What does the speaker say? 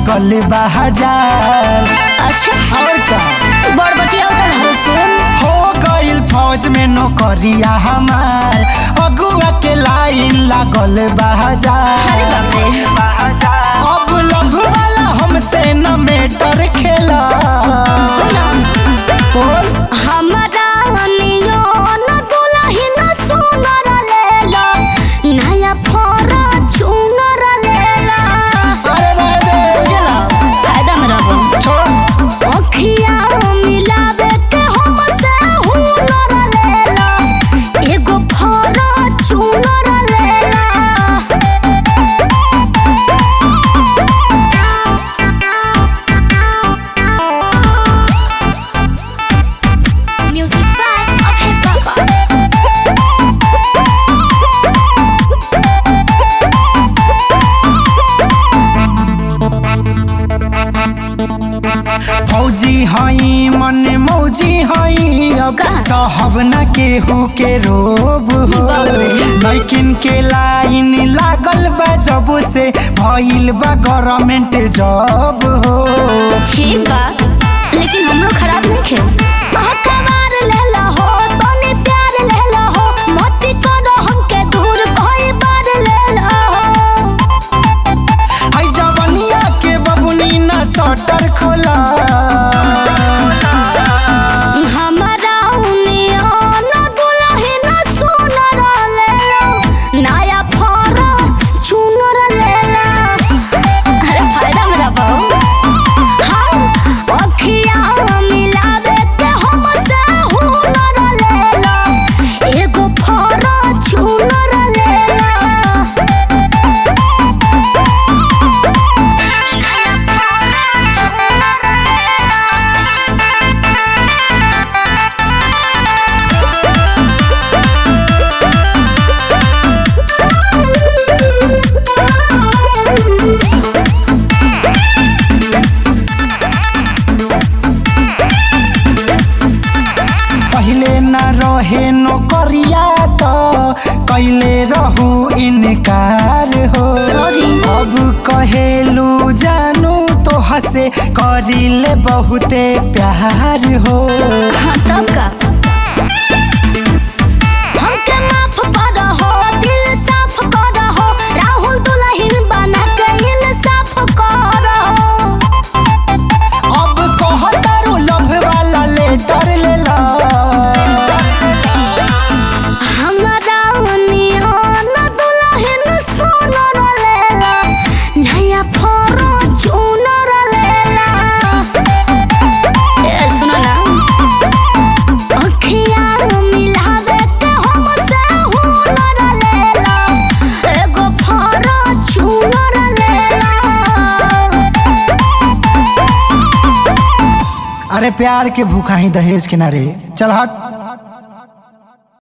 लागल बा हजार अच्छा और का बड़ बतिया उतर हर सुन हो गइल फौज में नौकरिया हमार अगुआ के लाइन लागल बा हजार अरे बाप रे अब लभ वाला हमसे न मेटर खेला सुना बोल हमरा नियो न दुलही न सुनर लेला नया फोरा चुनर लेला अरे रह दे बुझला फायदा में रहबो छोड़ अखिया मिलावे के हमसे हुनर लेला एगो फोरा चुनर लेला म्यूजिक बाय अभय बाबा फौजी हई मन मौजी हई अब का? साहब न केहू के रोब हो बाप रे। लेकिन के लाइन लागल बा जब से भइल बा गवर्नमेंट जॉब हो ठीक बा लेकिन हमरो खराब नहीं खे अखबार लेला हो तनी प्यार लेला हो मती करो हमके दूर कोई बार लेला हो आई जवनिया के बबुनी न सटर खोला हमरा उनिया न दुलही न सुनर लेला नया फोरा चुनर लेला अरे फायदा मेरा बहु हाँ अखिया मिलावे के हमसे हुनर लेला एगो फोरा चुनर लेला पहले न रहे नौकरिया तो कैले रहू इनकार हो Sorry. अब कहेलू जानू तो हसे करिले बहुते प्यार हो हाँ तब का हमके माफ कर हो दिल साफ कर हो राहुल दुल्हन बना के इंसाफ कर हो अब कहतारू लव वाला लेटर लेला हमरा नियन दुल्हन सोनर लेला नया फोरो चुनर लेला ए सुनो ना अखिया मिलावे के हमसे हुनर लेला एगो फोरो चुनर लेला अरे प्यार के भूखा ही दहेज के ना रे चल हट